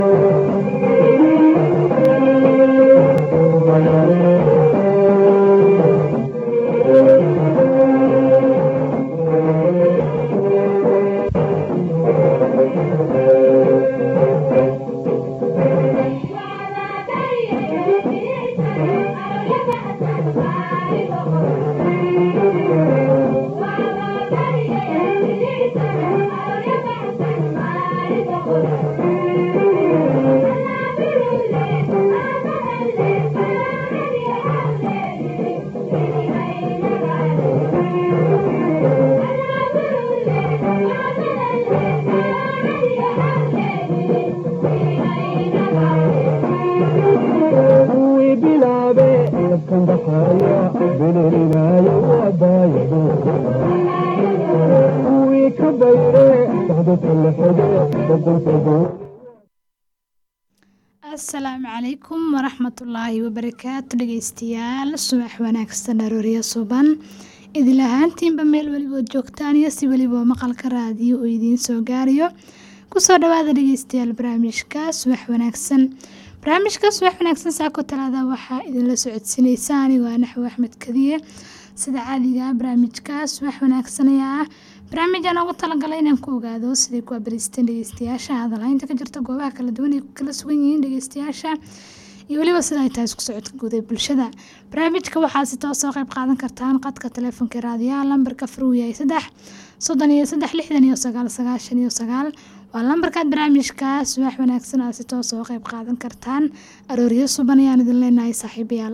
asalaamu calaykum waraxmatullaahi wabarakaatu dhegeystayaal subax wanaagsan aroorya suban idil ahaantiinba meel welibood joogtaan iyo si weliba maqalka raadiyo uu idiin soo gaarayo kusoo dhawaada dhegeystayaal barnaamijka subax wanaagsan barnaamijka subax wanaagsan saako talaada waxaa idinla socodsiineysa anigo ah naxwo axmed kadiye sida caadiga barnaamijka subax wanaagsan ayaa ah barnaamijaan ugu talagalay inaan ku ogaado siday ku abariisteen dhegeystayaasha hadalhaynta ka jirta goobaha kala duwan ay ku kala sugan yihiin dhegeystayaasha iyo weliba sida ay tahay isku socodka guud ee bulshada barnaamijka waxaa si toos oo qayb qaadan kartaan qadka taleefonka raadiyaha lambarka furuu yahay saddex soddon iyo saddex lixdan iyo sagaal sagaashan iyo sagaal waa lambarkaad barnaamijka subax wanaagsan aad si toos oo qayb qaadan kartaan arooryo suban ayaan idin leenahay saaxiibayaal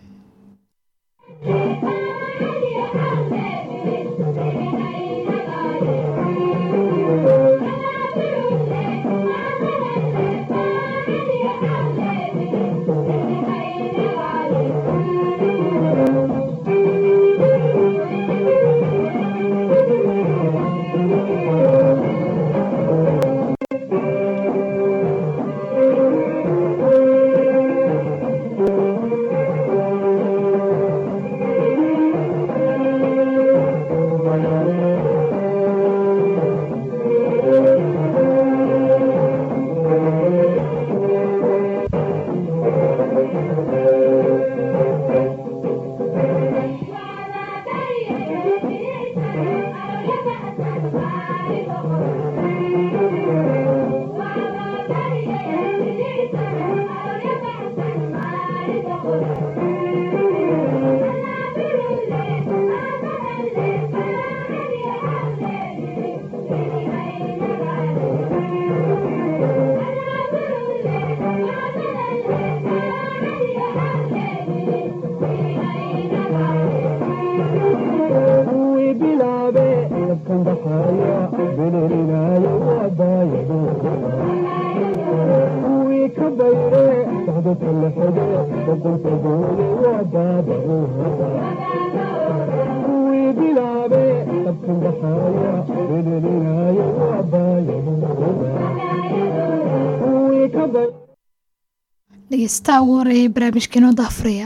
dhegeystaha ugu horeeyay barnaamijkeenoo daafuraya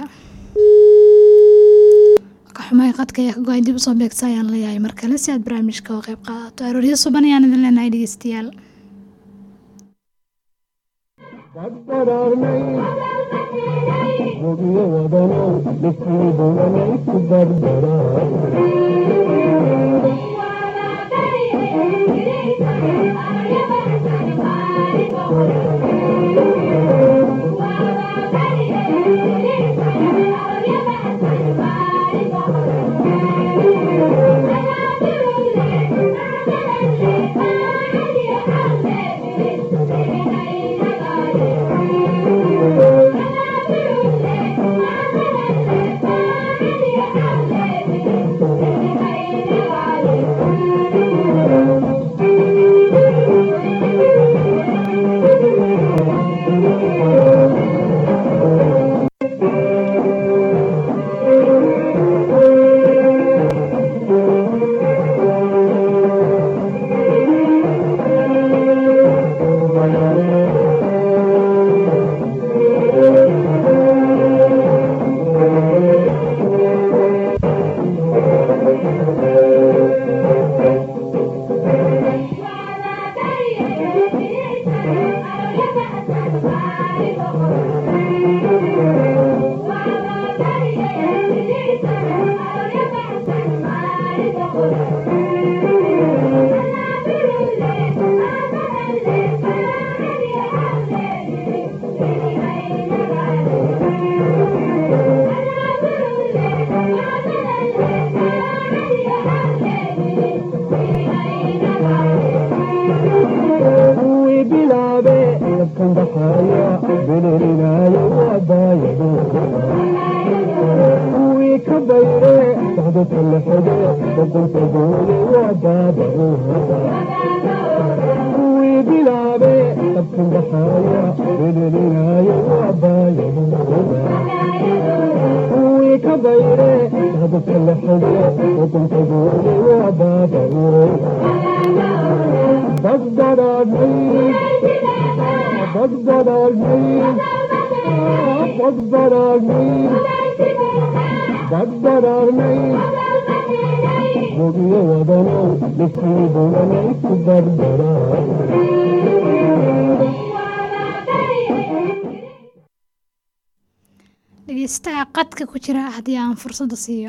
kaxumay qadka ayaa ka go-ay dib usoo beegsa ayaan leeyahay mar kale si aad barnaamijka oo qayb qaadato arooryo suban ayaan idin leenahay dhegeystayaal dadkan baxaya belelinayo waabaayado kuwii ka bayre socdadka la xige boqolkagooye waa baabahooda kuwii bilaabe dadkan baxaya belelinayo waabaayadooda kuwii ka bayre socdadka la xige boqolkagooye waa baabahooda badbadaadnay badbadaadnay badbadaadnay badbadaadnay bogiyo wadanow dhifkii bulanay ku badbadaad dhegeystaha qadka ku jira haddii aan fursadda siiyo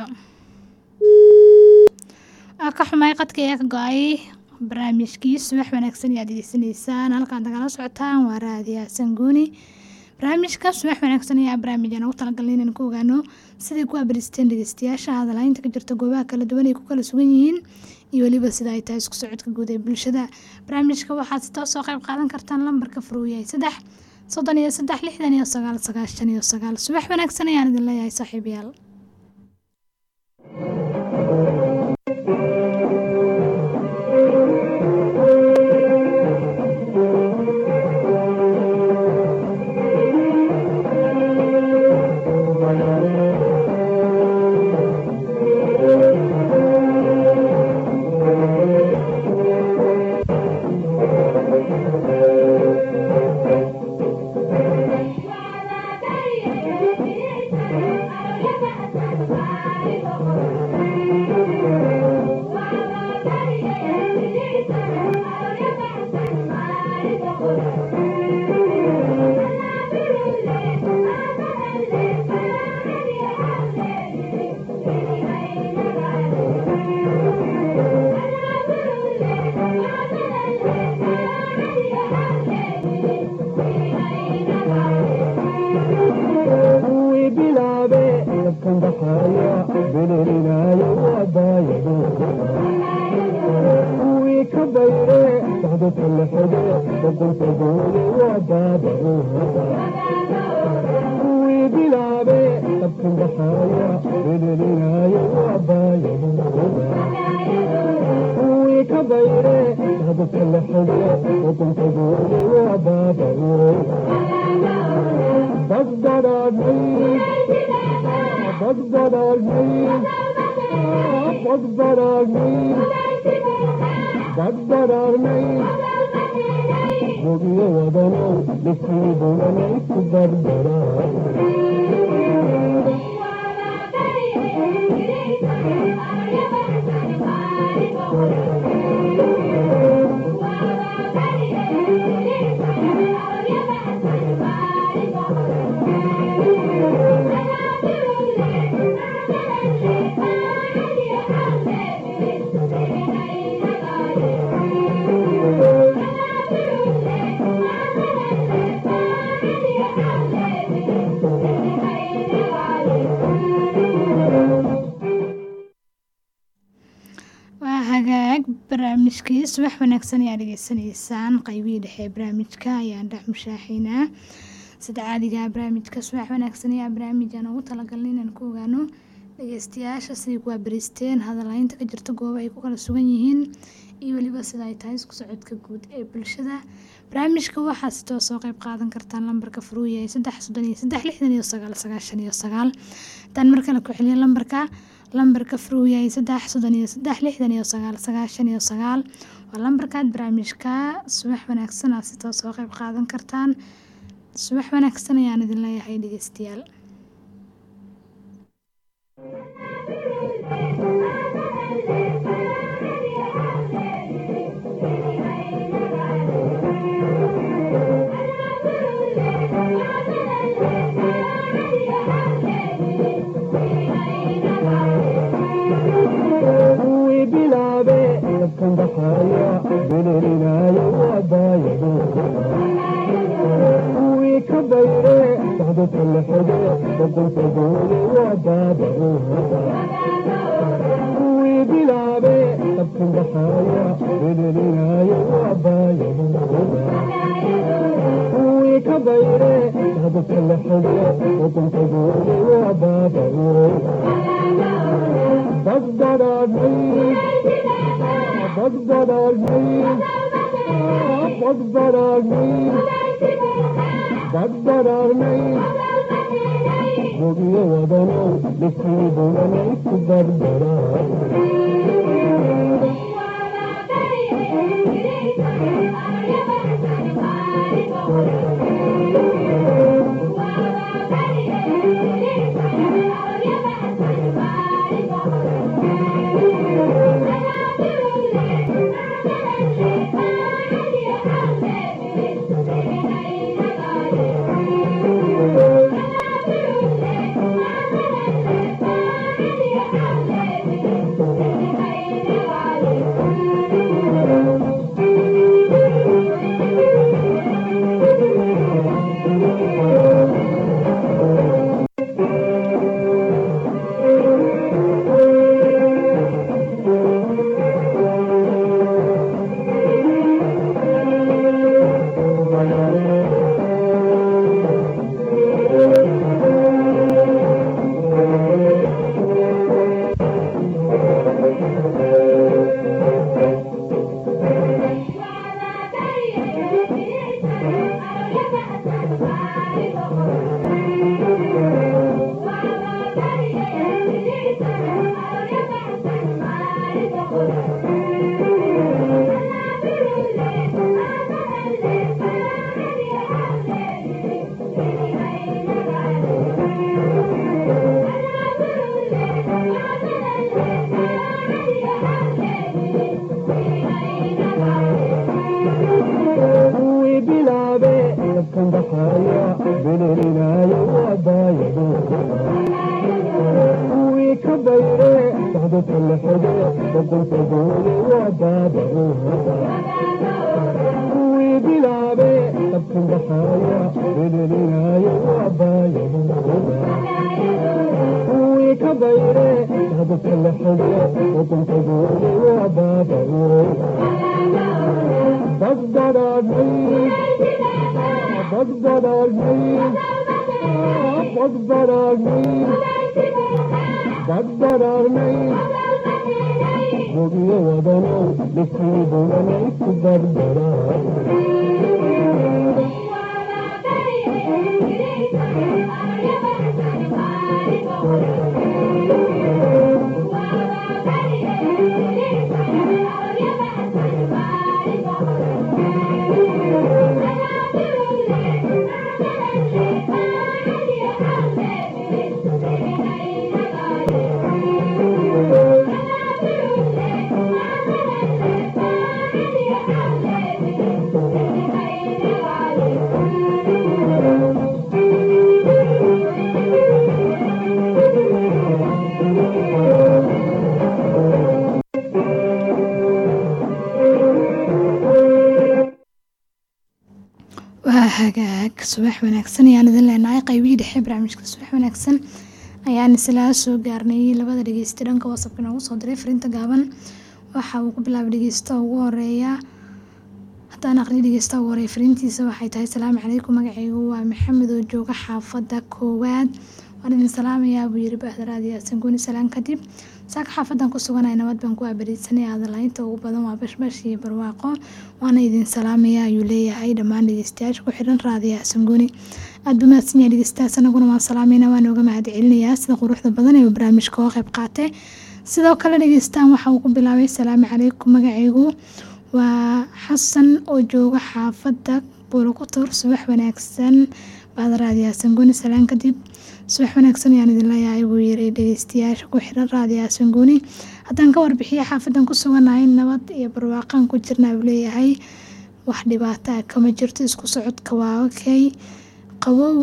waa ka xumay qadka ayaa ka go-ay barnaamijkii subax wanaagsan ayaad degeysanaysaan halkaad nagala socotaan waa raadiyaha sanguuni barnaamijka subax wanaagsan ayaa barnaamijaan ugu talagalnay inaan ku ogaano siday ku abaristeen dhegeystayaasha hadalhaynta ka jirta goobaha kala duwan ay ku kala sugan yihiin iyo weliba sida ay tahay isku socodka guud ee bulshada barnaamijka waxaad si toos oo qayb qaadan kartaan lambarka furuuyahay saddex soddon iyo saddex lixdan iyo sagaal sagaashan iyo sagaal subax wanaagsan ayaan idin leeyahay saaxiibayaal kuwii bilaabe dadkan baxaya belelinayo waabaayadooda kuwii ka bayre socdadka la xige boqolkagooye waa baabahooda kuwii bilaabe dadkan baxaya belelinayo waabaayadooda kuwii ka bayre socdadka la xige boqolkagooye waa baabahooda badbadaadnay badbadaadnay badbadaadnay badbadaadnay bogiyo wadanow dhifkii bulanay ku badbadaad waa hagaag barnaamijkii subax wanaagsan ayaa dhegeysanaysaan qaybihii dhexe ee barnaamijka ayaan dhex mushaaxaynaa sida caadiga barnaamijka subax wanaagsan ayaa barnaamijaan ugu talagalnay inaan ku ogaano dhegeystayaasha siday ku abaristeen hadalhaynta ka jirta gooba ay ku kala sugan yihiin iyo weliba sida ay tahay isku socodka guud ee bulshada barnaamijka waxaa si toos oo qayb qaadan kartaan lambarka furuuyahay saddex soddon iyo saddex lixdan iyo sagaal sagaashan iyo sagaal haddaan mar kale ku celiyo lambarka lambarka furuuyahay saddex soddon iyo saddex lixdan iyo sagaal sagaashan iyo sagaal waa lambarkaad barnaamijka subax wanaagsan aad si toos oo qayb qaadan kartaan subax wanaagsan ayaan idin leeyahay dhegeystayaal kuwii bilaabe dadkan baxaya belelinayo waabaayadooda kuwii ka bayre socdadka la xige boqolkagooye waa baabahooda kuwii bilaabe dadkan baxaya belelinayo waabaayadooda kuwii ka bayre dadka la xige wadankadoodi waa baaba'e badbadaadnay badbadaadnay badbadaadnay badbadaadnay bogiyo wadanow dhifkii bulanay ku badbadaa kuwii bilaabe dadkan baxaya belelinayo waabaayado kuwii ka bayre dadka la xige wadankadoodi waa baaba'e kuwii bilaabe dadkan baxaya belelinayo waabaayado kuwii ka bayre dadka la xige wadankadoodi waa baaba'e badbadaadnay badbadaadnay badbadaadnay badbadaadnay bogiyo wadanow dhifkii bulanay ku badbadaa waa hagaag subax wanaagsan ayaan idin leenahay qaybihii dhexe barnaamijka subax wanaagsan ayaan islaa soo gaarnay labada dhegeysta dhanka wasabka inoogu soo diray fariinta gaaban waxa uu ku bilaabay dhegeysta ugu horeeya haddaan aqriyo dhegeysta ugu horeeya fariintiisa waxay tahay salaamu calaykum magacaygu waa maxamed oo jooga xaafadda koowaad waan idin salaamayaa buu yiri bahdaraad yaasan gooni salaan kadib saaka xaafadan ku suganay nabad baan ku abariidsanay hadalaynta ugu badan waa bashbash iyo barwaaqo waana idin salaamaya ayuu leeyahay dhammaan dhegeystayaasha ku xiran raadiya xasangooni aad buu mahadsan yahay dhegeystayaas anaguna waan salaamayna waan ooga mahad celinayaa sida quruxda badan ee barnaamijka oo qayb qaatay sidoo kale dhegeystaan waxa uu ku bilaabay salaamu calaykum magacaygu waa xasan oo jooga xaafadda buulakutur subax wanaagsan baadaraadiya xasangooni salaan kadib subax wanaagsan ayaan idin leeyahay buu yiri dhegeystayaasha ku xiran raadiya xasangooni haddaan ka warbixiya xaafadan ku suganahay nabad iyo barwaaqaan ku jirna buu leeyahay wax dhibaato ah kama jirto isku socodka waa okay qabow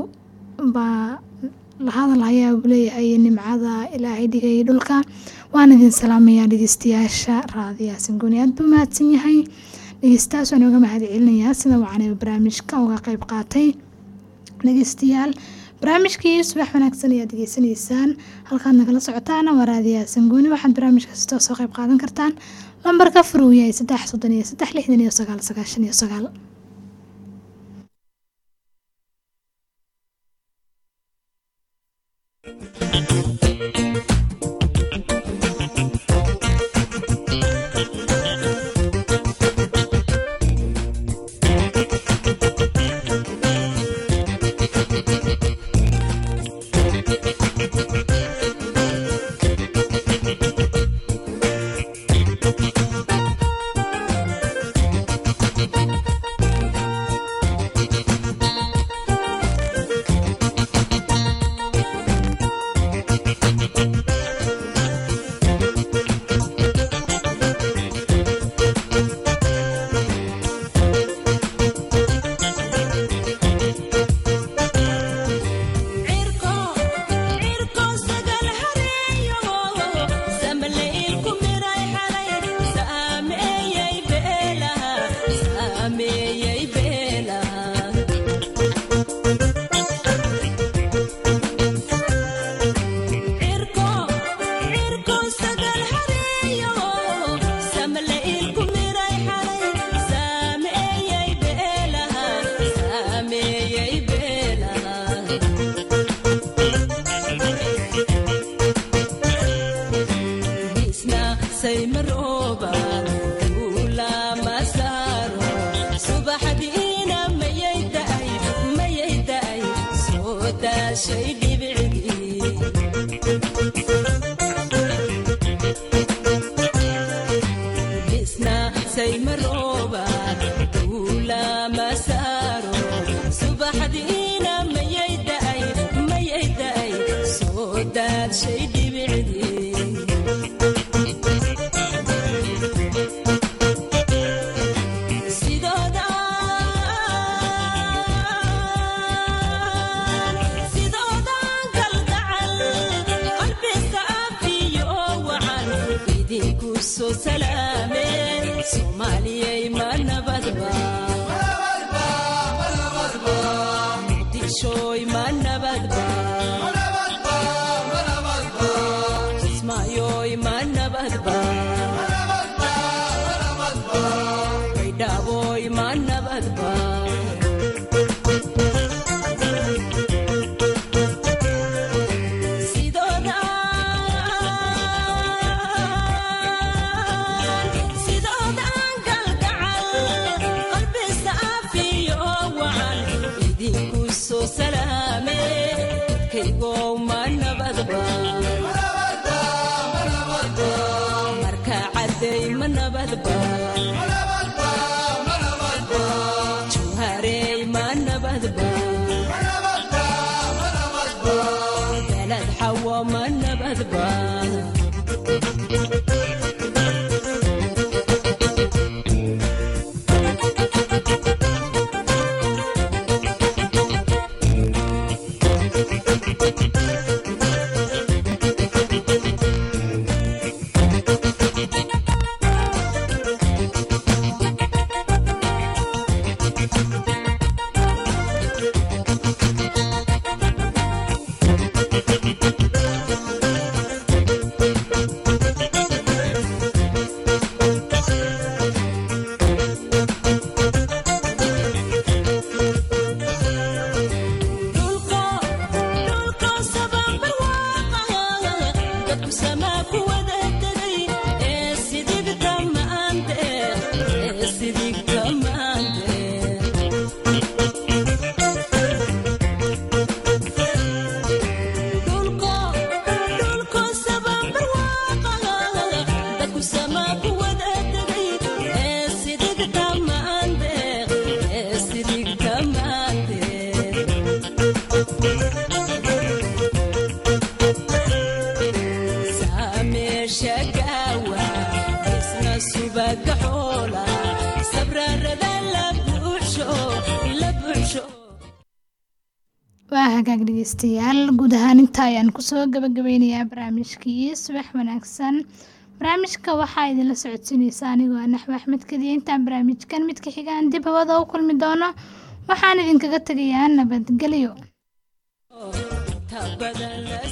baa la hadal hayaa buu leeyahay nimcada ilaahay dhigay dhulka waan idin salaamayaa dhegeystayaasha raadiya xasangooni aad buu mahadsan yahay dhegeystayaas waan uga mahad celinayaa sida wacanay barnaamijka uga qayb qaatay dhegeystayaal barnaamijkii subax wanaagsan ayaad degeysanaysaan halkaad nagala socotaana waa raadiyaha sangooni waxaad barnaamijka sitoo soo qayb qaadan kartaan lambarka furuu yahay saddex soddon iyo saddex lixdan iyo sagaal sagaashan iyo sagaal waa hagaag dhegeystayaal guud ahaan inta ayaan kusoo gabagabeynayaa barnaamijkii subax wanaagsan barnaamijka waxaa idinla socodsiineysa anigoo ah naxwe axmed kadiya intaan barnaamijkan midka xigaan dib hawada u kulmi doono waxaan idinkaga tegayaa nabadgelyo